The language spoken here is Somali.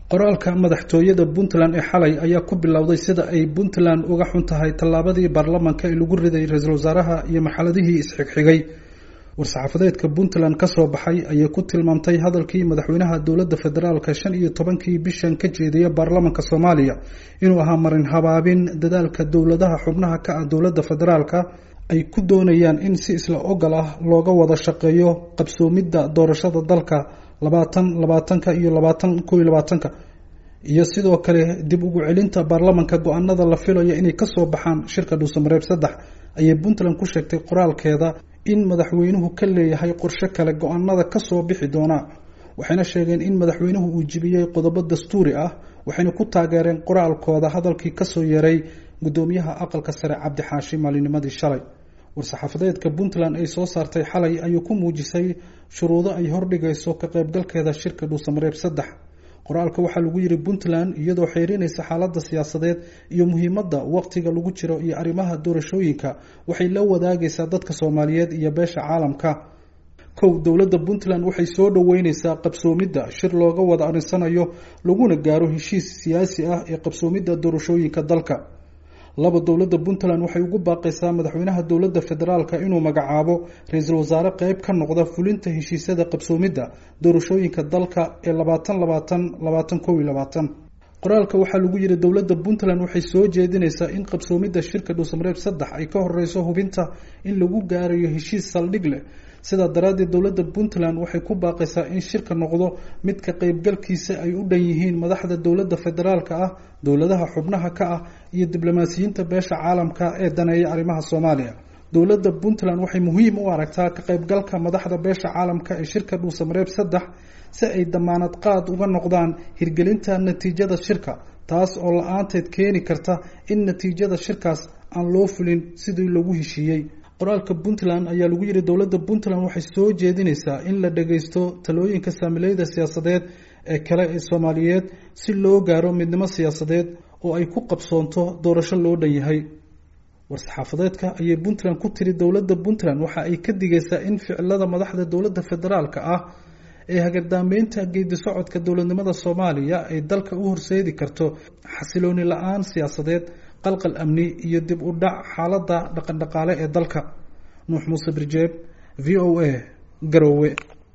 qoraalka madaxtooyada puntland ee xalay ayaa ku bilowday sida ay puntland uga xun tahay tallaabadii baarlamanka ee lagu riday ra-iisul wasaaraha iyo marxaladihii isxigxigay war-saxaafadeedka puntland ka soo baxay ayay ku tilmaamtay hadalkii madaxweynaha dowladda federaalka shan iyo tobankii bishan ka jeediyay baarlamanka soomaaliya inuu ahaa marin habaabin dadaalka dowladaha xubnaha ka ah dowladda federaalka ay ku doonayaan in si isla ogol ah looga wada shaqeeyo qabsoomidda doorashada dalka labaatan labaatanka iyo labaatan kow iyo labaatanka iyo sidoo kale dib ugu celinta baarlamanka go-aanada la filayo inay kasoo baxaan shirka dhuusamareeb saddex ayay puntland ku sheegtay qoraalkeeda in madaxweynuhu ka leeyahay qorshe kale go-aanada kasoo bixi doona waxayna sheegeen in madaxweynuhu uu jibiyey qodobo dastuuri ah waxayna ku taageereen qoraalkooda hadalkii kasoo yaray gudoomiyaha aqalka sare cabdi xaashi maalinimadii shalay war-saxaafadeedka puntland ay soo saartay xalay ayuu ku muujisay shuruudo ay hordhigayso ka qaybgalkeeda shirka dhuusamareeb saddex qoraalka waxaa lagu yiri puntland iyadoo xeerinaysa xaaladda siyaasadeed iyo muhiimadda waqtiga lagu jiro iyo arrimaha doorashooyinka waxay la wadaagaysaa dadka soomaaliyeed iyo beesha caalamka kow dowladda puntland waxay soo dhoweyneysaa qabsoomidda shir looga wada arinsanayo laguna gaaro heshiis siyaasi ah ee qabsoomidda doorashooyinka dalka laba dowladda puntland waxay ugu baaqaysaa madaxweynaha dowladda federaalka inuu magacaabo ra-iisul wasaare qeyb ka noqda fulinta heshiisyada qabsoomidda doorashooyinka dalka ee labaatan labaatan labaatan kow iyo labaatan qoraalka waxaa lagu yiri dowladda puntland waxay soo jeedinaysaa in qabsoomidda shirka dhuusamareeb saddex ay ka horeyso hubinta in lagu gaarayo heshiis saldhig leh sidaa daraaddeed dowladda puntland waxay ku baaqaysaa in shirka noqdo mid ka qeybgalkiisa ay u dhan yihiin madaxda dowladda federaalka ah dowladaha xubnaha ka ah iyo diblomaasiyiinta beesha caalamka ee daneeya arrimaha soomaaliya dowladda puntland waxay muhiim u aragtaa ka qeybgalka madaxda beesha caalamka ee shirka dhuusamareeb saddex si ay damaanad qaad uga noqdaan hirgelinta natiijada shirka taas oo la-aanteed keeni karta in natiijada shirkaas aan loo fulin sidii lagu heshiiyey qoraalka puntland ayaa lagu yiri dowladda puntland waxay soo jeedinaysaa in la dhageysto talooyinka saamileyda siyaasadeed ee kale ee soomaaliyeed si loo gaaro midnimo siyaasadeed oo ay ku qabsoonto doorasho loo dhan yahay war-saxaafadeedka ayay puntland ku tiri dowladda puntland waxa ay ka digaysaa in ficilada madaxda dowladda federaalka ah ee hagardaameynta geedi socodka dowladnimada soomaaliya ay dalka u horseedi karto xasilooni la-aan siyaasadeed qalqal amni iyo dib u dhac xaaladda dhaqandhaqaale ee dalka nuux muuse birjeeb v o a garoowe